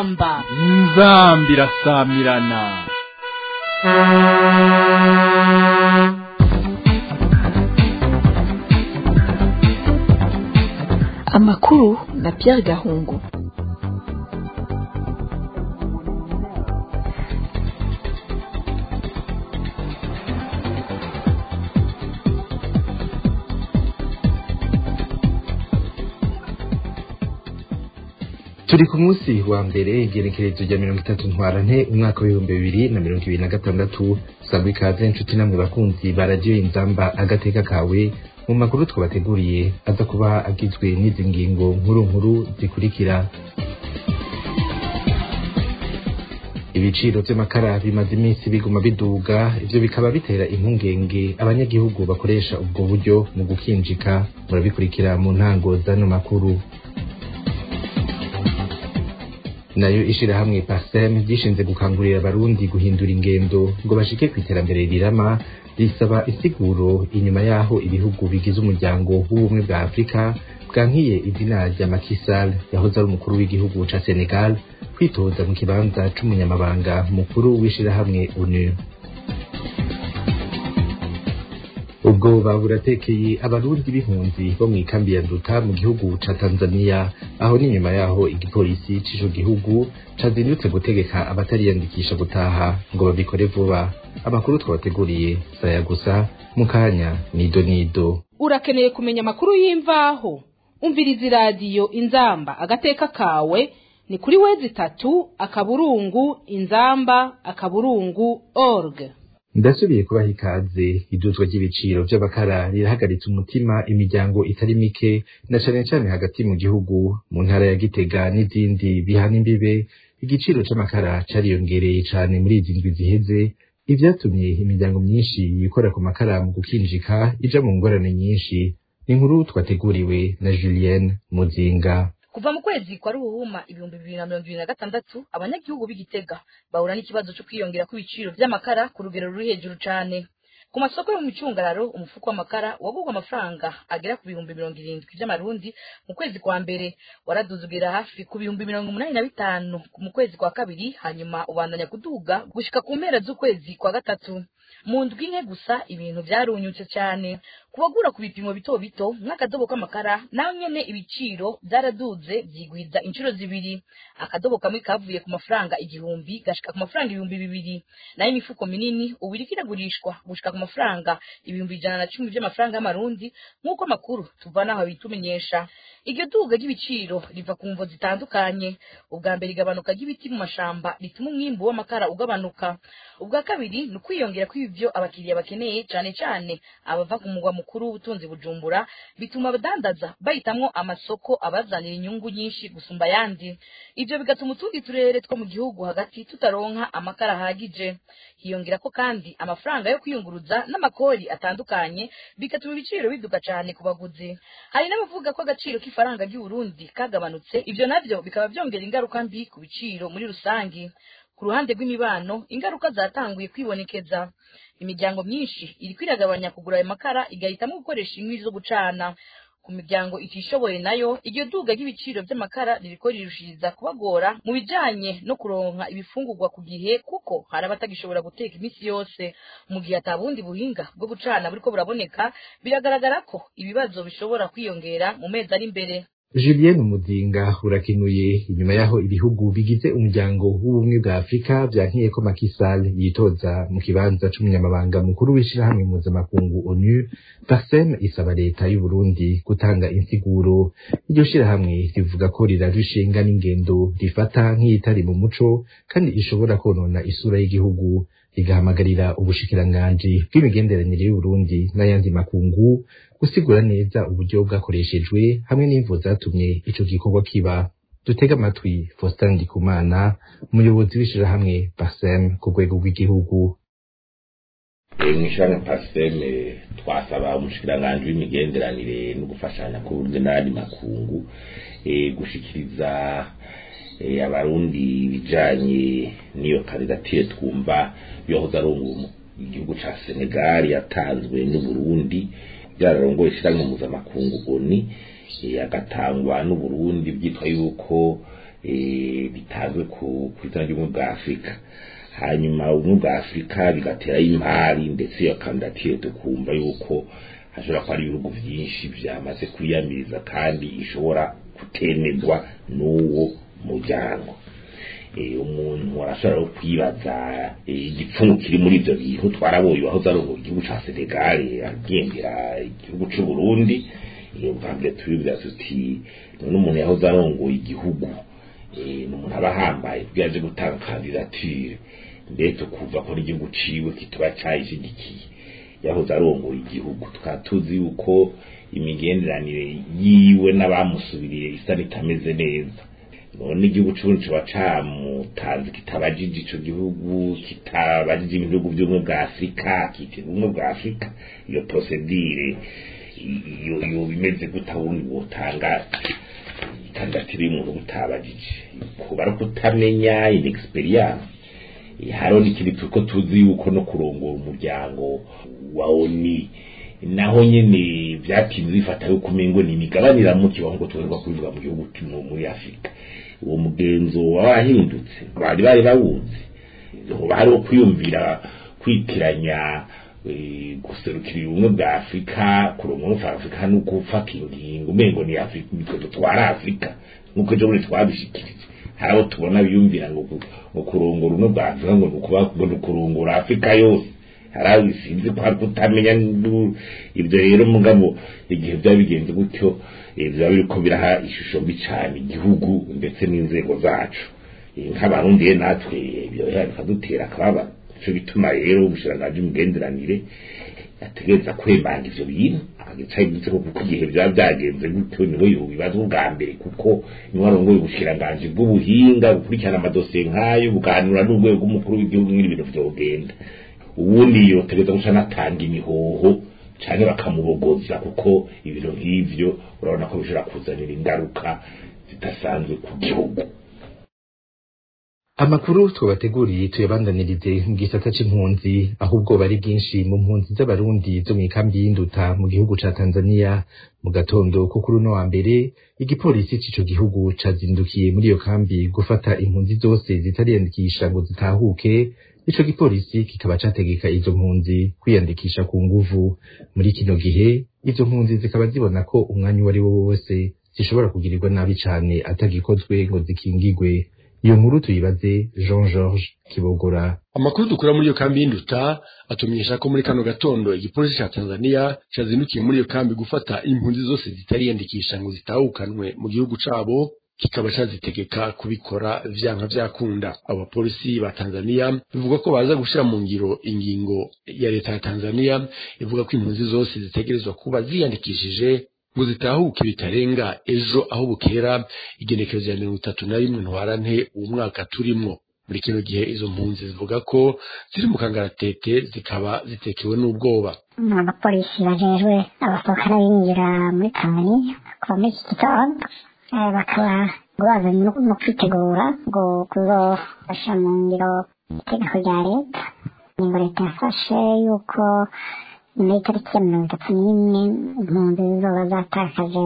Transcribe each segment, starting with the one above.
inzamba inzamba irasamirana amakuru na Pierre Gahungu turi ku munsi wa mbere igenekerezo rya mirongo itatu ntwarante umwaka w'ibihumbi bibiri na mirongo ibiri na gatandatu sangwa ikaze inshuti namwe bakunzi ba radiyo inzamba agateka kawe mu makuru twabateguriye aza kuba agizwe n'izi ngingo nkuru nkuru zikurikira ibiciro vy'amakara bimaze iminsi biguma biduga ivyo bikaba bitera impungenge abanyagihugu bakoresha ubwo buryo mu gukinjika murabikurikira mu ntango z'ano makuru nayo ishirahamwe pasem ryishinze gukangurira abarundi guhindura ingendo ngo bashike ku iterambere rirama risaba insiguro inyuma y'aho ibihugu bigize umuryango w'ubumwe bwa afurika bwankiye izina rya Macky Sall yahoze ari umukuru w'igihugu ca Senegal kwitoza mu kibanza c'umunyamabanga mukuru w'ishirahamwe ONU ubwo baburatekeye abarundi b'impunzi bo mu ikambi ya Nduta mu gihugu ca Tanzania aho ni nyuma yaho igipolisi c'ico gihugu cazindutse gutegeka abatariyandikisha gutaha ngo babikore vuba amakuru twabateguriye saya gusa mu kanya nido nido urakeneye kumenya amakuru y'imvaho umviriza iradiyo inzamba agateka kawe ni kuri wezi itatu akaburungu inzamba akaburungu org ndasubiye kubaha ikaze iduzwa ry'ibiciro vy'abakara rirahagaritse umutima imiryango itari mike na cane cane hagati mu gihugu mu ntara ya Gitega n'izindi bihana imbibe igiciro c'amakara cariyongereye cane muri izi ndwi ziheze ivyatumye imiryango myinshi yikora ku makara mu gukinjika ija mu ngorane nyinshi ni inkuru twateguriwe na Julienne Muzinga kuva mu kwezi kwa ruhuma ibihumbi bibiri na mirongo ibiri na gatandatu abanyagihugu b'igitega bahura n'ikibazo cyo kwiyongera kw'ibiciro vy'amakara ku rugero ruri hejuru cane ku masoko yo mu micungararo umufuko w'amakara wagurwa amafaranga agera ku bihumbi mirongo irindwi vy'amarundi mu kwezi kwa mbere waraduzugera hafi ku bihumbi mirongo umunani na bitanu mu kwezi kwa kabiri hanyuma ubandanya kuduga gushika ku mpera z'ukwezi kwa gatatu mu ndwi nke gusa ibintu vyarunyutse cyane kubagura ku bipimo bito bito nk'akadobo k'amakara naho nyene ibiciro vyaraduze vyigwiza inshuro zibiri akadobo kamwe kavuye ku mafaranga igihumbi gashika ku mafaranga ibihumbi bibiri nayo imifuko minini ubu iriko iragurishwa gushika ku mafaranga ibihumbi ijana na cumi vy'amafaranga y'amarundi nk'uko amakuru tuvana aho bitumenyesha iryo duga ry'ibiciro riva ku mvo zitandukanye ubwa mbere igabanuka ry'ibiti mu mashamba rituma umwimbu w'amakara ugabanuka ubwa kabiri ni ukwiyongera kw'ivyo abakiriya bakeneye cane cane abava ku mugwa mukuru w'ubutunzi bujumbura bituma abadandaza bahitamwo amasoko abazanira inyungu nyinshi gusumba ayandi ivyo bigatuma utundi turere two mu gihugu hagati tutaronka amakara ahagije hiyongerako kandi amafaranga yo kwiyunguruza n'amakori atandukanye bigatuma ibiciro biduga cane ku baguzi hari n'abavuga ko agaciro k'ifaranga ry'uburundi kagabanutse ivyo navyo bikaba vyongera ingaruka mbi ku biciro muri rusangi ku ruhande rw'imibano ingaruka zatanguye kwibonekeza imiryango myinshi iriko iragabanya kugura ayo makara igahitamo gukoresha inkwi zo gucana ku miryango itishoboye nayo iryo duga ry'ibiciro vy'amakara ririko rirushiriza kubagora mu bijanye no kuronka ibifungurwa ku gihe kuko hari abatagishobora guteka iminsi yose mu gihe ata bundi buhinga bwo gucana buriko buraboneka biragaragara ko ibibazo bishobora kwiyongera mu mezi ari imbere Julien Muzinga urakenuye inyuma yaho ibihugu bigize umuryango w'ubumwe bwa Afrika vyankiye ko Macky Sall yitoza mu kibanza c'umunyamabanga mukuru w'ishirahamwe mpuzamakungu ONU Parsem isaba leta y'u Burundi gutanga insiguro iryo shirahamwe rivuga ko rirarushinga n'ingendo rifata nk'iyitari mu muco kandi ishobora konona isura y'igihugu rigahamagarira ubushikiranganji bw'imigenderanire y'Uburundi n'ayandi makungu gusigura neza uburyo bwakoreshejwe hamwe n'imvo zatumye ico gikorwa kiba dutega amatwi Faustin Ndikumana umuyobozi w'ishirahamwe Parsem ku rwego rw'igihugu mw'ishirahamwe Parsem twasaba umushikiranganji w'imigenderanire no gufashanya ku buryo n'ayandi makungu gushikiriza abarundi ibijanye n'iyo kandidatire twumva yohoza ari igihugu ca Senegal yatanzwe n'Uburundi byararongoye ishyirahamwe mpuzamakungu oni agatangwa n'uburundi byitwa yuko bitazwe ku izina ry'ubumwe bwa afurika hanyuma ubumwe bwa afurika bigaterayo imari ndetse iyo kandidatire tukumva yuko hashobora kuba ari ibihugu byinshi byamaze kwiyamiriza kandi ishobora kutemerwa n'uwo muryango umuntu arashobora no kwibaza igipfumu kiri muri ibyo bintu twaraboye aho zarongoye igihugu ca Senegal agendera igihugu c'u Burundi ubwambere tubibwira tuti none umuntu yahoze arongoye igihugu ni umuntu aba ahambaye kugira aje gutanga kandidatire mbere tukumva ko n'igihugu ciwe kituba cayishigikiye yahoze arongoye igihugu tukaba tuzi yuko imigenderanire yiwe n'abamusubiriye isa n'itameze neza none igihugu c'uburundi kiba camutanze kitabajije ico gihugu kitabajije ibihugu vy'ubumwe bwa afurika kitira ubumwe bwa afurika iyo prosedire iyo iyo bimeze guta wundi wotanga ikandidatire y'umuntu utabajije kuba ari ukutamenya inexperience hariho n'ikindi tuko tuzi yuko no kurongora umuryango wa oni naho nyene vyatinze bifata yuko umengo ni imigabaniramo kibaho ngo tuherwa kubivuga mu gihugu muri afurika uwo mugenzo wahindutse bari bari bawuzi hoba hariho kwiyumvira kwitiranya guserukira ubumwe bwa afurika kurongora ufa afurika no gufata ingingo umengo ni afurika nitwe dutwara afurika nk'uko ejo bundi twabishikirije hari abo tubona biyumvira ngo ngo kurongora ubumwe bwa afurika ngo ni ukurongora afurika yose hari abo bisinzi ko hari kutamenya ibyo rero mugabo igihe byaba bigenze gutyo biba biriko biraha ishusho mbi cyane igihugu ndetse n'inzego zacu nk'abarundi natwe ibyo bikadutera akababa nico bituma rero ubushiranganji imigenderanire yategereza kwemanga ivyo bintu agaca yibutse ko kuko igihe byaba byagenze gutyo niwe yobibaza ubwa mbere kuko niwe arongoye ubushiranganji bw'ubuhinga bukurikirana amadosiye nk'ayo buganira n'urwego rw'umukuru w'igihugu n'ibintu vyogenda ubundi yotegereza guca anatanga imihoho canke bakamubogoza kuko ibintu nk'ivyo urabona ko bishobora kuzanira ingaruka zidasanzwe ku gihugu amakuru twabateguriye tuyabandanirize mu gisata c'impunzi aho ubwoba ari bwinshi mu mpunzi z'abarundi zo mw'ikambi y'induta mu gihugu ca tanzania mu gatondo ko kuri uno wa mbere igipolisi c'ico gihugu cazindukiye muri iyo kambi gufata impunzi zose zitariyandikisha ngo zitahuke ico gipolisi kikaba categeka izo mpunzi kwiyandikisha ku nguvu muri kino gihe izo mpunzi zikaba zibona ko umwanya uwo ari wo wose zishobora kugirirwa nabi cane atagikozwe ngo zikingigwe iyo nkuru tuyibaze Jean Georges Kibogora amakuru dukura muri iyo kambi y'induta atumenyesha ko muri kano gatondo igipolisi ca Tanzania cazindukiye muri iyo kambi gufata impunzi zose zitariyandikisha ngo zitahukanwe mu gihugu cabo kikaba cazitegeka kubikora vyanka vyakunda abo bapolisi ba Tanzania bivuga ko baza gushira mu ngiro ingingo ya leta ya Tanzania ivuga ko impunzi zose zitegerezwa kuba ziyandikishije ngo zitahuke bitarenga ejo aho bukera igenekerezo ya mirongo itatu na rimwe ntwarante uwo mwaka turimwo muri kino gihe izo mpunzi zivuga ko ziri mu kangaratete zikaba zitekewe n'ubwoba abapolisi bajejwe abasohoka n'abinjira muri tanzania kuva muri iki gitondo bakaba ngo bazanye no kwitegura ngo kuzofasha mu ngiro itegeko rya leta ingingo leta yafashe yuko nyuma y'itariki ya mirongo itatu n'imwe impunzi zizoba zatakaje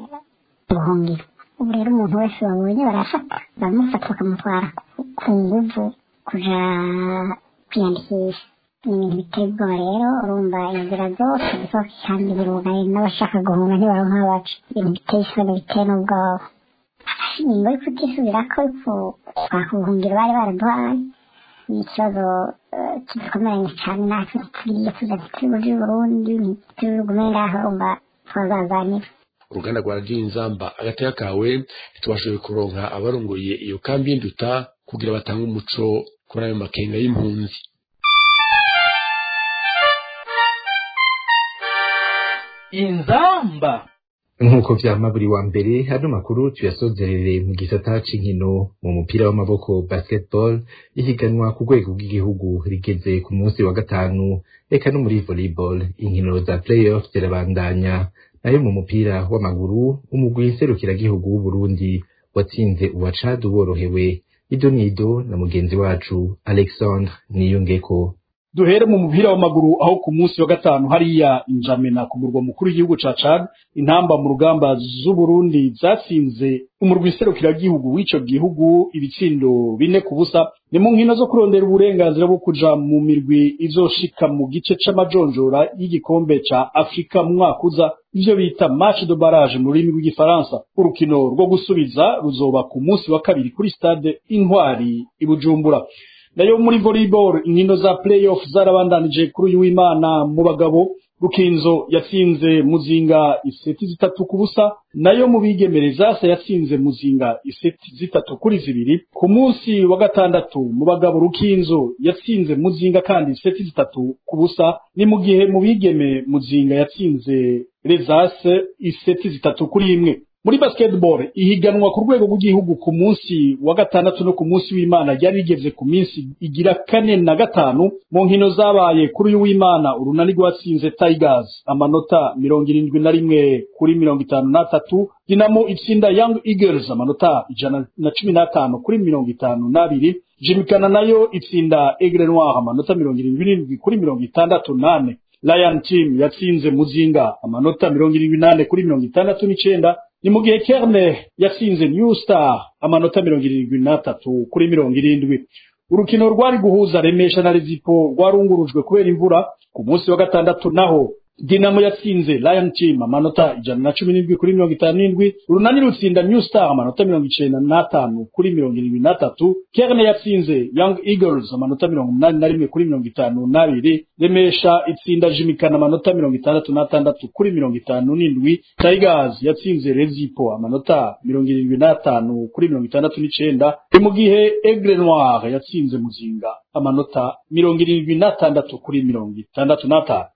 ubuhungiro ubu rero umuntu wese babonye barafata baramufata bakamutwara ku nguvu kuja kwiyandikisha ni ibintu biteye ubwoba rero urumva inzira zose zisohoka kandi birugaye n'abashaka guhunga ntibaronka abaca ibintu biteye isoni biteye n'ubwoba ingingo yo kutisubirako kwaka ubuhungiro bari baraduhaye ni ikibazo kidukomeranye cyane natwe tugiye tuza turi muri burundi turi bugume ngaho urumva twazazanira uruganda rwa radiyo inzamba agateka kawe ntitubashoboye kuronka abarongoye iyo kambi y'induta kugira batange umuco kuri ayo makenga y'impunzi inzamba nk'uko vyama buri wa mbere hano makuru tuyasozerere mu gisata c'inkino mu mupira w'amaboko basketball ihiganwa ku rwego rw'igihugu rigeze ku munsi wa gatanu eka no muri volleyball inkino za playoff zirabandanya nayo mu mupira w'amaguru umugwi nserukiragihugu w'uburundi watsinze uwa Chad worohewe ido nido na mugenzi wacu alexandre niyongeko duhere mu mupira w'amaguru aho ku munsi wa gatanu hariya injamena ku murwa mukuru w'igihugu ca Chad intamba mu rugamba z'Uburundi zatsinze umurwi serukiragihugu w'ico gihugu ibitsindo bine ku busa ni mu nkino zo kurondera uburenganzira bwo kuja mu mirwi izoshika mu gice c'amajonjora y'igikombe ca Afrika mu mwaka uza ivyo bita match de barrage mu rurimi rw'igifaransa urukino rwo gusubiza ruzoba ku munsi wa kabiri kuri stade Intwari i Bujumbura nayo muri volleyball inkino za playoff zarabandanije kuri uyu w'Imana mu bagabo Rukinzo yatsinze Muzinga iseti zitatu ku busa nayo mu bigemereza se yatsinze Muzinga iseti zitatu kuri zibiri ku munsi wa gatandatu mu bagabo Rukinzo yatsinze Muzinga kandi iseti zitatu ku busa ni mu gihe mu bigeme Muzinga yatsinze Rezase iseti zitatu kuri imwe muri basketball ihiganwa ku rwego rw'igihugu ku munsi wa gatandatu no ku munsi w'Imana ryari rigeze ku minsi igira kane na gatanu mu nkino zabaye kuri uyu w'Imana urunani rwatsinze Tigers amanota mirongo irindwi na rimwe kuri mirongo itanu n'atatu Dinamo itsinda Young Eagles amanota ijana na cumi n'atanu kuri mirongo itanu n'abiri Jimikana nayo itsinda Aigle Noir amanota mirongo irindwi n'indwi kuri mirongo itandatu n'ane Lion Team yatsinze Muzinga amanota mirongo irindwi n'ane kuri mirongo itandatu n'icenda ni mu gihe Kerne yatsinze New Star amanota mirongo irindwi n'atatu kuri mirongo irindwi urukino rwari guhuza Remesha na Rezipo rwarungurujwe kubera imvura ku munsi wa gatandatu naho Dinamo yatsinze Lion Team amanota ijana na cumi n'indwi kuri mirongo itanu n'indwi urunani rutsinda New Star amanota mirongo icenda n'atanu kuri mirongo irindwi n'atatu Kerne yatsinze Young Eagles amanota mirongo umunani na rimwe kuri mirongo itanu n'abiri Remesha itsinda Jimikana amanota mirongo itandatu n'atandatu kuri mirongo itanu n'indwi Tigers yatsinze Rezipo amanota mirongo irindwi n'atanu kuri mirongo itandatu n'icenda ni mu gihe Aigle Noir yatsinze Muzinga amanota mirongo irindwi n'atandatu kuri mirongo itandatu n'atanu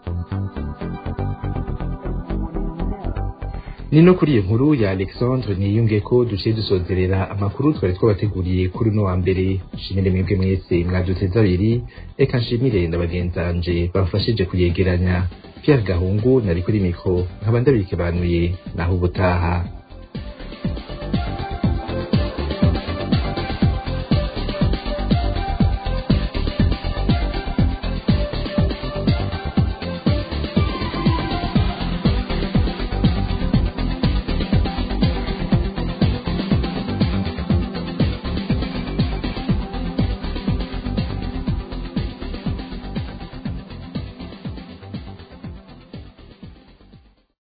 ni no kuri iyo nkuru ya alexandre niyunge ko duciye dusozerera amakuru twari twabateguriye kuri uno wa mbere nshimire mwebwe mwese mwaduteze abiri reka nshimire ndabagenzanje bafashije kuyegeranya pierre gahungu nari kuri mikro nkaba ndabikebanuye naho ubutaha